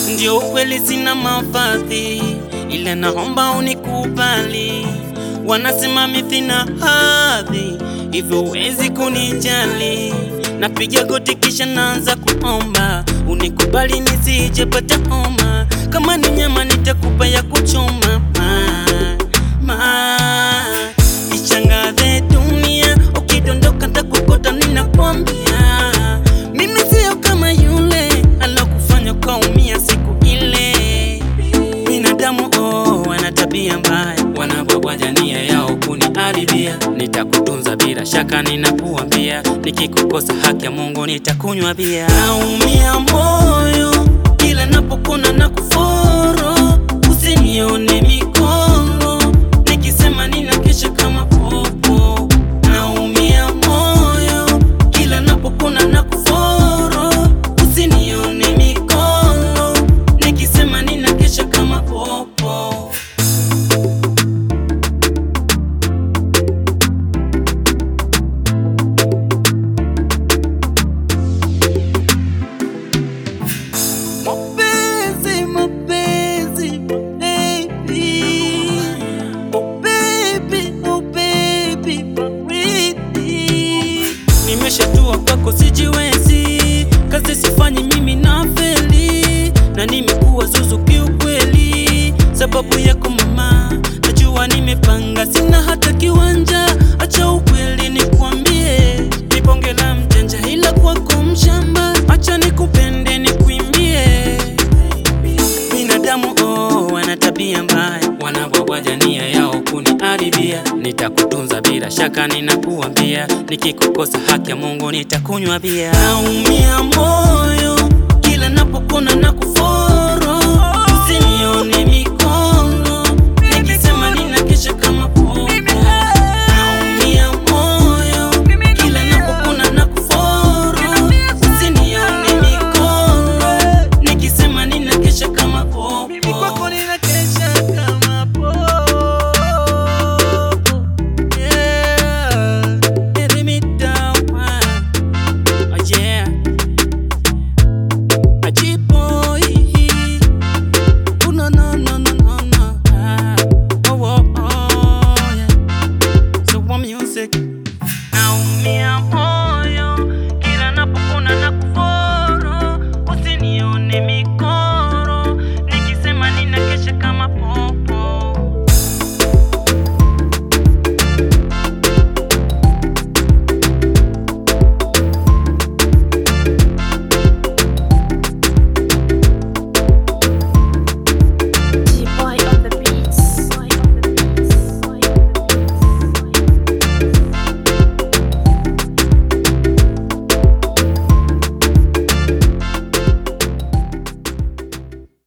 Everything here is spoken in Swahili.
Ndio ukweli, sina mavazi, ila naomba unikubali. Wanasema mimi sina hadhi, hivyo huwezi kunijali. Napiga goti kisha naanza kuomba, unikubali nisijepata homa. Kama ni nyama nitakupa ya kuchoma ma, ma. Ishangaze dunia, ukidondoka ntakukota, ninakwambia mimi sio kama yule alokufanya ukaumia siku ile. Binadamu oh, wana tabia mbaya, wanabwabwaja nia yao kuniharibia. Nitakutunza bila shaka, ninakuambia, nikikukosa haki ya Mungu nitakunywa bia. Naumia moyo kila napokona na kuforo, usinione mikono nikisema nina kesha kama popo. Naumia moyo kila napokona na kuforo, usinione mikono nikisema nina kesha kama popo. Mapenzi, mapenzi, baby. Oh baby, oh baby, baridi. Nimeshatua kwako sijiwezi, kazi sifanyi mimi na feli, na nimekuwa zuzu kiukweli, sababu yako mama, najua nimepanga, sina hata kiwanja, acha ukweli nikuambie, niponge la mjanja ila kwako mshamba, acha nikupende nikuimbie Binadamu oh, wana tabia mbaya, wanabwabwaja nia yao kuniharibia. Nitakutunza bila shaka, ninakuambia, nikikukosa haki ya Mungu nitakunywa bia. Naumia moyo kila napokona na kuforo, usinione mikono